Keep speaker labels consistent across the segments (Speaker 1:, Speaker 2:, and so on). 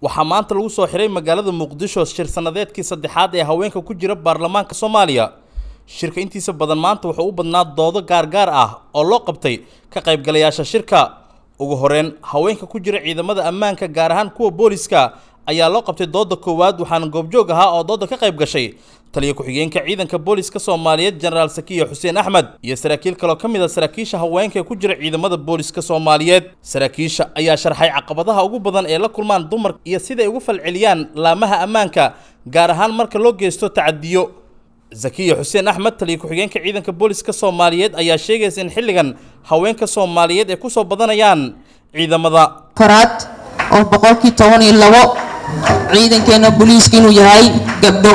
Speaker 1: waxaa maanta lagu soo xiray magaalada muqdisho shir sanadeedkii saddexaad ee haweenka ku jira baarlamaanka soomaaliya shirka intiisa badan maanta wuxuu u badnaa doodo gaargaar ah oo loo qabtay ka qaybgalayaasha shirka ugu horeyn haweenka ku jira ciidamada ammaanka gaar ahaan kuwa booliska ayaa loo qabtay dooda koowaad waxaana goobjoog ahaa oo dooda ka qayb gashay taliya ku-xigeenka ciidanka booliska soomaaliyeed jenaraal sakiya xuseen axmed iyo saraakiil kaloo ka mid a saraakiisha haweenka ee ku jira ciidamada booliska soomaaliyeed saraakiisha ayaa sharxay caqabadaha ugu badan ee la kulmaan dumar iyo siday ugu falceliyaan laamaha ammaanka gaar ahaan marka loo geysto tacadiyo zakiya xuseen axmed taliya ku-xigeenka ciidanka booliska soomaaliyeed ayaa sheegaysa in xilligan haweenka soomaaliyeed ay kusoo badanayaan ciidamada
Speaker 2: faraad oo boqolkii toban iyo labo ciidankeena booliiska inuu yahay gabdho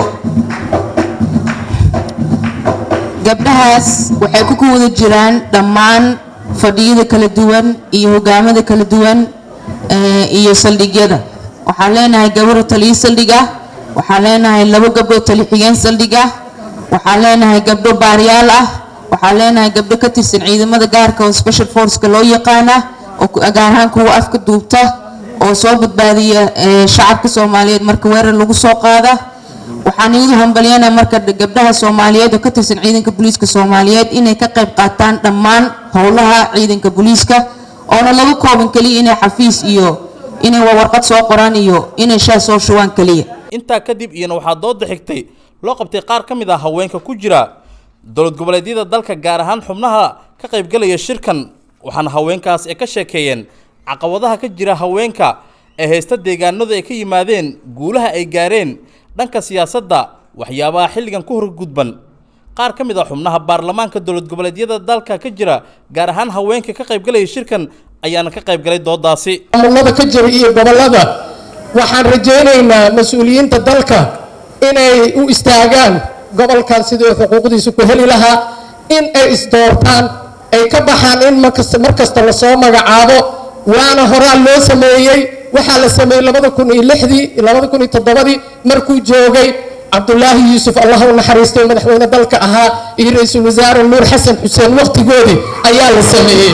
Speaker 2: gabdhahaas waxay ku wada jiraan dhammaan fadhiyada kala duwan iyo hogaamada kala duwan iyo saldhigyada waxaan leenahay gabadho taliyo saldhig ah waxaan leenahay labo gabdho tali xigeen saldhig ah waxaan leenahay gabdho baariyaal ah waxaan leenahay gabdho ka tirsan ciidamada gaarka oo special forceka loo yaqaana oo gaar ahaan kuwa afka duubta oo soo badbaadiya shacabka soomaaliyeed marka weerar lagu soo qaada waxaan iidu hambalyanaa marka gabdhaha soomaaliyeed oo ka tirsan ciidanka booliiska soomaaliyeed inay ka qayb qaataan dhammaan howlaha ciidanka booliiska oona laga kooban keliya inay xafiis iyo inay warqad soo qoraan iyo inay shaa soo shubaan keliya
Speaker 1: intaa kadib iyana waxaa dooda xigtay loo qabtay qaar ka mid ah haweenka ku jira dowlad goboleedyada dalka gaar ahaan xubnaha ka qaybgalaya shirkan waxaana haweenkaas ay ka sheekeeyeen caqabadaha ka jira haweenka ee haysta deegaanadu ay ka yimaadeen guulaha ay gaareen dhanka siyaasadda waxyaabaha xilligan ku horgudban qaar ka mid ah xubnaha baarlamaanka dowlad goboleedyada dalka ka jira gaar ahaan haweenka ka qaybgalaya shirkan ayaana ka qaybgalay doodaasi
Speaker 3: maamulada ka jira iyo gobolada waxaan rajaynaynaa mas-uuliyiinta dalka inay u istaagaan gobolkan sidii xuquuqdiisa ku heli lahaa in ay isdoortaan ay ka baxaan in mar kasta lasoo magacaabo waana horaa loo sameeyey waxaa la sameeyey labada kun iyo lixdii labada kun iyo toddobadii markuu joogay cabdulaahi yuusuf allah u naxariistay madaxweyne dalka ahaa iyo ra-iisul wasaare nuur xasan xuseen wakhtigoodii ayaa la sameeyey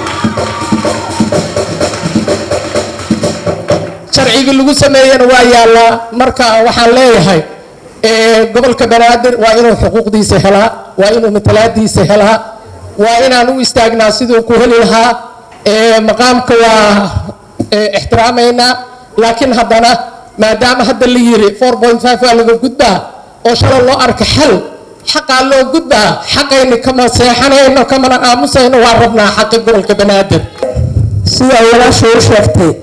Speaker 3: sharcigii lagu sameeyena waa yaallaa marka waxaan leeyahay gobolka banaadir waa inuu xuquuqdiisa helaa waa inuu matalaadiisa helaa waa inaan u istaagnaa siduu ku heli lahaa maqaamka waa ixtiraamaynaa laakiin haddana maadaama hadda la yiri waa laga gudbaa oo shalay loo arka xal xaqaa loo gudbaa xaqayni kama seexanayno kamana aamusayno waa rabnaa xaqi gobolka banaadir
Speaker 4: sidaa walaasha u sheegtay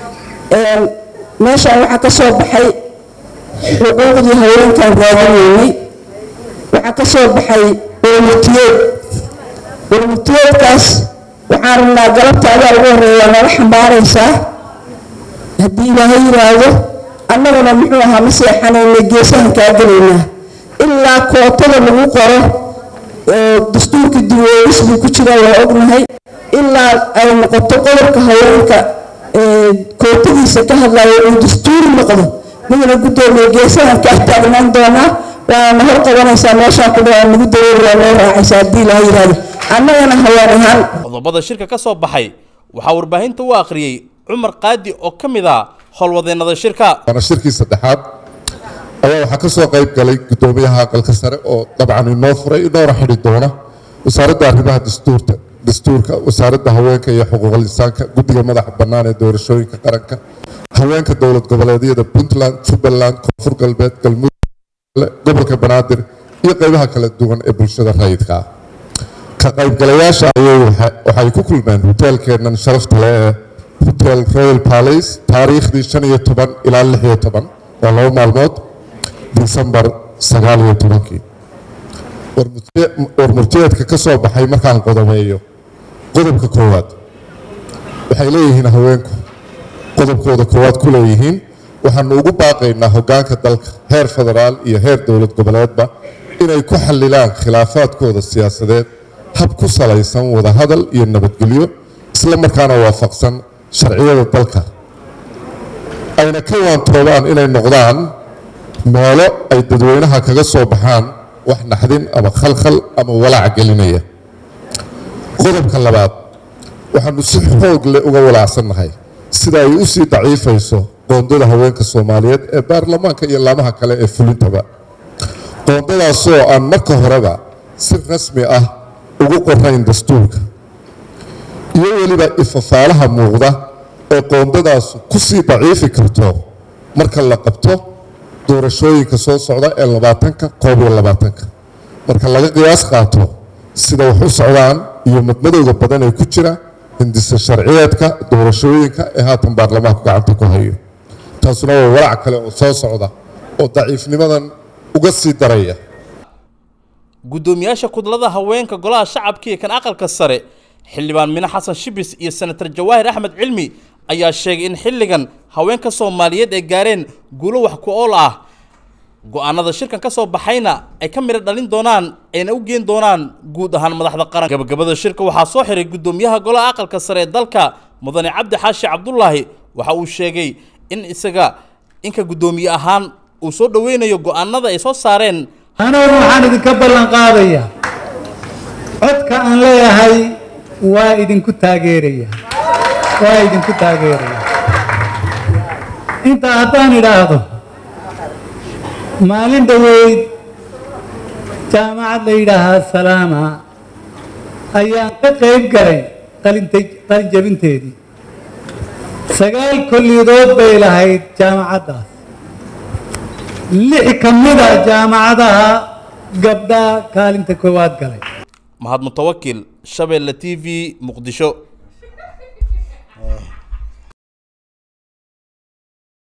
Speaker 4: meeshaan waxaa ka soo baxay xuquuqdii haweenkan raadinaynay waxaa ka soo baxay warmutiyeed warmutiyeedkaas waxaan rabnaa galabta adaa ugu horeeya nala xambaaraysaa haddii ilaahay yiraahdo annaguna muxuu ahaa ma seexanayna geesahan kaa gelaynaa ilaa kootada lagu qoro dastuurka diweelis buu ku jiraa waa ognahay ilaa ay noqoto qodobka haweenka kootadiisa ka hadlayo uu dastuuri noqdo midna guddoomiye geesahan kaa taagnaan doonaa waana hor qabanaysaa meeshaan ku dhaaa nagu dareeriyaa loo raacaysa haddii ilaahay yiraahdo annagana haween ahaan
Speaker 1: qodobada shirka ka soo baxay waxaa warbaahinta u akhriyey cumar qaadi oo ka mid ah howlwadeennada shirka
Speaker 5: waana shirkii saddexaad ayaa waxaa ka soo qayb galay guddoomiyaha aqalka sare oo dabcan inoo furay inoona xidhi doona wasaaradda arrimaha dastuurta dastuurka wasaaradda haweenka iyo xuquuqul insaanka guddiga madaxa bannaan ee doorashooyinka qaranka haweenka dowlad goboleedyada puntland jubbaland koonfur galbeed galmudug gobolka banaadir iyo qaybaha kala duwan ee bulshada rayidka ah ka qaybgalayaasha ayay waxay ku kulmeen hoteelkeennan sharafta leh ee hotel royal palace taariikhdii shan iyo toban ilaa lix iyo toban waa laba maalmood disembar sagaal iyo tobankii warmurtiyeedka ka soo baxay markaan qodomeeyo qodobka koowaad waxay leeyihiin haweenku qodobkooda koowaad ku leeyihiin waxaanu ugu baaqaynaa hoggaanka dalka heer federaal iyo heer dowlad goboleedba inay ku xallilaan khilaafaadkooda siyaasadeed hab ku salaysan wadahadal iyo nabadgelyo isla markaana waafaqsan sharciyada dalka ayna ka waantoobaan inay noqdaan meelo ay dadweynaha kaga soo baxaan wax naxdin ama khalkhal ama walaac gelinaya qodobka labaad waxaanu si xoog leh uga walaacsannahay sida ay u sii daciifayso qoondada haweenka soomaaliyeed ee baarlamaanka iyo laamaha kale ee fulintaba qoondadaasoo aan marka horeba si rasmi ah ugu qorayn dastuurka iyo weliba ifafaalaha muuqda ee qoondadaas ku sii daciifi karto marka la qabto doorashooyinka soo socda ee labaatanka koob iyo labaatanka marka laga qiyaas qaato sida wax u socdaan iyo madmadowda badan ee ku jira hindisa sharciyeedka doorashooyinka ee haatan baarlamaanku gacanta ku hayo taasuna waa walaac kale oo soo socda oo daciifnimadan uga sii daraya
Speaker 1: guddoomiyaasha kudlada haweenka golaha shacabka iyo kan aqalka sare xildhibaan mine xasan shibis iyo senator jawaahir axmed cilmi ayaa sheegay in xilligan haweenka soomaaliyeed ay gaareen guulo wax ku ool ah go-aanada shirkan ka soo baxayna ay ka midho dhalin doonaan ayna u geen doonaan guud ahaan madaxda qaranka gabagabada shirka waxaa soo xiray guddoomiyaha golaha aqalka sare ee dalka mudane cabdi xaashi cabdulaahi waxa uu sheegay in isaga inka guddoomiye ahaan uu soo dhoweynayo go-aanada ay soo saareen
Speaker 6: anugu waxaan idinka ballan qaadayaa codka aan leeyahay waa idinku taageeraya waa idinku taageeraya intaa haddaan idhaahdo maalin dhoweyd jaamacad la yidhaahaa salaama ayaan ka qayb galay qalintay qalin jabinteedii sagaal kolliyadood bay lahayd jaamacaddaas lix ka mida jaamacadaha gabdhaa kaalinta koowaad galay
Speaker 1: mahad mutawakil shabeelle t v muqdisho